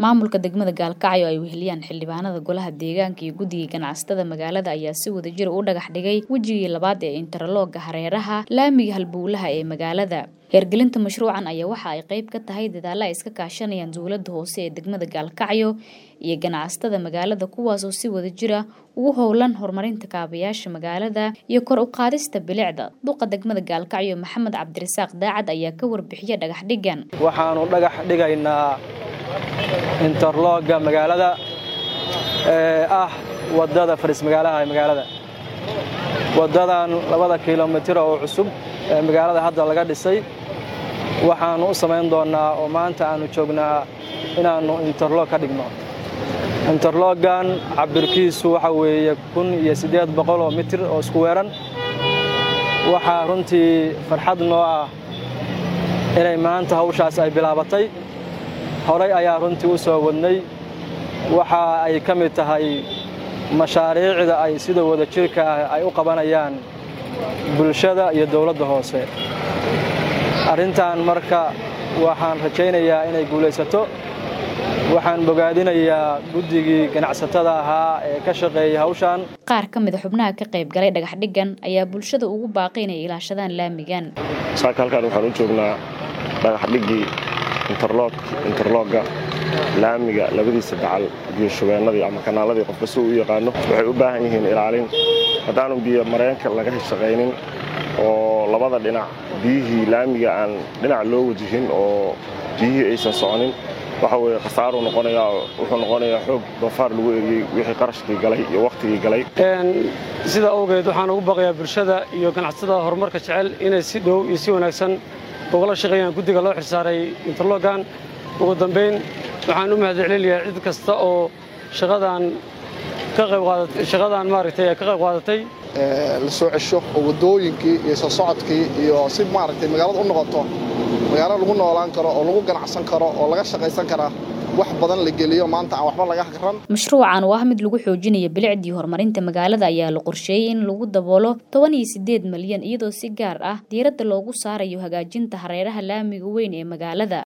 maamulka degmada gaalkacyo ay weheliyaan xildhibaanada golaha deegaanka iyo guddiga ganacsatada magaalada ayaa si wadajir u dhagax dhigay wejigii labaad ee interlooga hareeraha laamiga halbowlaha ee magaalada heergelinta mashruucan ayaa waxa ay qayb ka tahay dadaalla ay iska kaashanayaan dowladda hoose ee degmada gaalkacyo iyo ganacsatada magaalada kuwaasoo si wadajira ugu howlan horumarinta kaabayaasha magaalada iyo kor u qaadista bilicda duqa degmada gaalkacyo maxamed cabdirasaaq daacad ayaa ka warbixiya dhagax dhigan waxaanu dhagax dhigaynaa interlooga magaalada ee ah wadada faris magaalaha ee magaalada wadadan labada kilomitir oo cusub ee magaalada hadda laga dhisay waxaannu u samayn doonnaa oo maanta aannu joognaa inaannu interloog ka dhigno interloogan cabirkiisu waxa weeye kun iyo siddeed boqol oo mitir oo isku weeran waxaa runtii farxad noo ah inay maanta hawshaas ay bilaabatay horay ayaa runtii u soo wadnay waxa ay ka mid tahay mashaariicda ay sida wadajirka ah ay u qabanayaan bulshada iyo dowladda hoose arrintan marka waxaan rajaynayaa inay guulaysato waxaan bogaadinayaa guddigii ganacsatada ahaa ee ka shaqeeyay hawshan qaar ka mida xubnaha ka qayb galay dhagax dhigan ayaa bulshada ugu baaqay inay ilaashadaan laamigan saaka halkaan waxaan u joognaa dhagax dhigii interlooga laamiga labadiisa dacal biyo shubeennadii ama kanaaladii qofka si u yaqaano waxay u baahan yihiin ilaalin haddaanu biyo mareenka laga shaqaynin oo labada dhinac biyihii laamiga aan dhinac loo wajihin oo biyihii aysan soconin waxa weye khasaaruu noqonayaa wuxuu noqonayaa xoog doofaar lagu eriyey wixii qarashkii galay iyo wakhtigii galay sidaa awgeed waxaan ugu baqayaa bulshada iyo ganacsatada horumarka jecel inay si dhow iyo si wanaagsan ugala shaqeeyaan guddiga loo xilsaaray interlogan ugu dambayn waxaan u mahadcelinayaa cid kasta oo shaqadan ka qayb shaqadan maaragtay ka qayb qaadatay la soo cesho oo waddooyinkii iyo soo socodkii iyo si maaragtay magaalada u noqoto magaalo lagu noolaan karo oo lagu ganacsan karo oo laga shaqaysan karaa wax badan la geliyo maanta aan waxba laga garan mashruucan oo ah mid lagu xoojinayo bilicdii horumarinta magaalada ayaa la qorsheeyey in lagu daboolo toban iyo siddeed malyan iyadoo si gaar ah diiradda loogu saarayo hagaajinta hareeraha laamiga weyn ee magaalada